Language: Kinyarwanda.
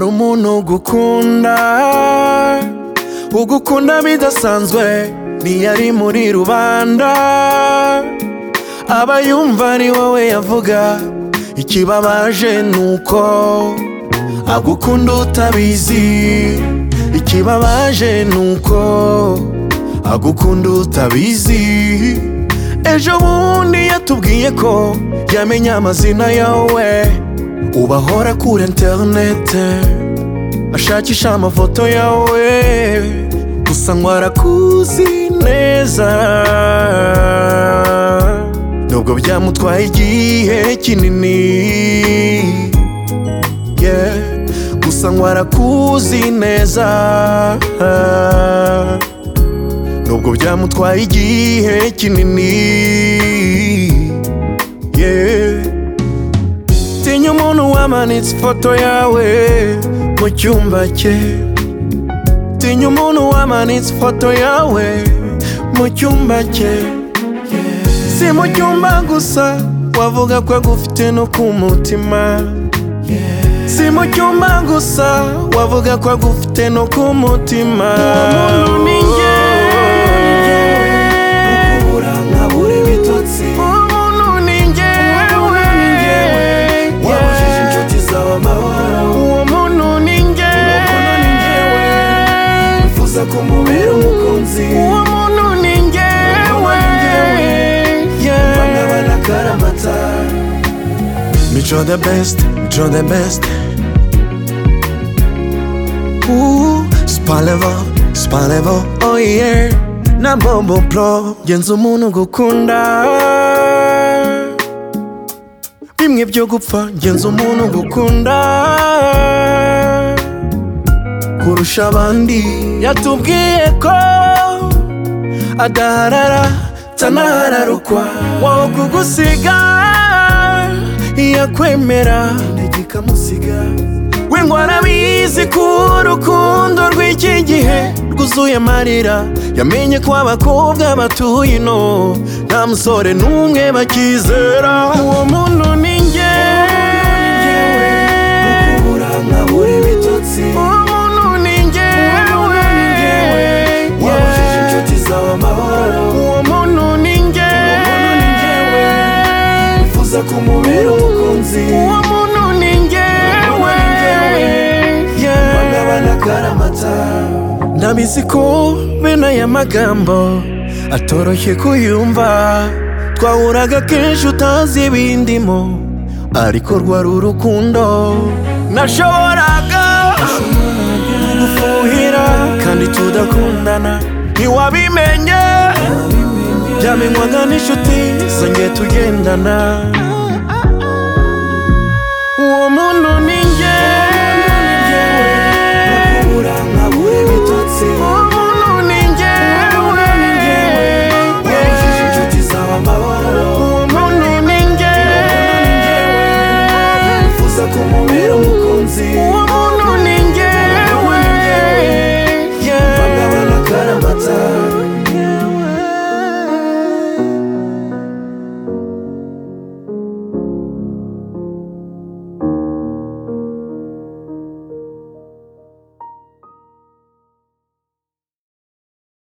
umuntu ugukunda ugukunda bidasanzwe niyo ari muri rubanda aba yumva ari wowe yavuga ikibabaje nuko agukunda utabizi ikibabaje nuko agukunda utabizi ejo bundi yatubwiye ko yamenye amazina yawe ubahora kuri interinete ashakisha amafoto yawe gusa ngo arakuzi neza nubwo byamutwaye igihe kinini yeah. gusa ngo arakuzi neza nubwo byamutwaye igihe kinini yeah. tinya umuntu wamanitse ifoto yawe mu cyumba cye tinya umuntu wamanitse ifoto yawe mu cyumba cye si mu cyumba gusa wavuga ko agufite no ku mutima si mu cyumba gusa wavuga ko agufite no ku mutima umuntu ni njye ukura nkabura ibitotsi umuntu ni njyewe wabujije inshuti zawe amahoro uwo muntu ni njyewe wifuza kumubera umukunzi uwo muntu ni njyewe umva nk'abana karamata mico the best mico the best Ooh, spalevo spalevo oh yeah na bobo pro genza umuntu gukunda bimwe byo gupfa genza umuntu gukunda kurusha abandi yatubwiye ko adaharara atanahararukwa wowe kugusiga yakwemera intege ikamusiga we ngo arabizi ko urukundo rw'iki gihe rwuzuye amarira yamenye ko abakobwa batuye ino nta musore n'umwe bakizera uwo muntu ni njyewe ukubura nkabura ibitotsi uwo muntu ni njyewe wabujije inshuti zawe amahoro uwo muntu ni njyewe wifuza kumubera umukunzi uwo muntu ni njyewe bangabana karamata ndabizi ko bene aya magambo atoroshye kuyumva twahuraga kenshi utazi ibindimo ariko rwari urukundo nashoboraga gufuhira kandi tudakundana ntiwabimenye byamenywaga n'inshuti zongeye tugendana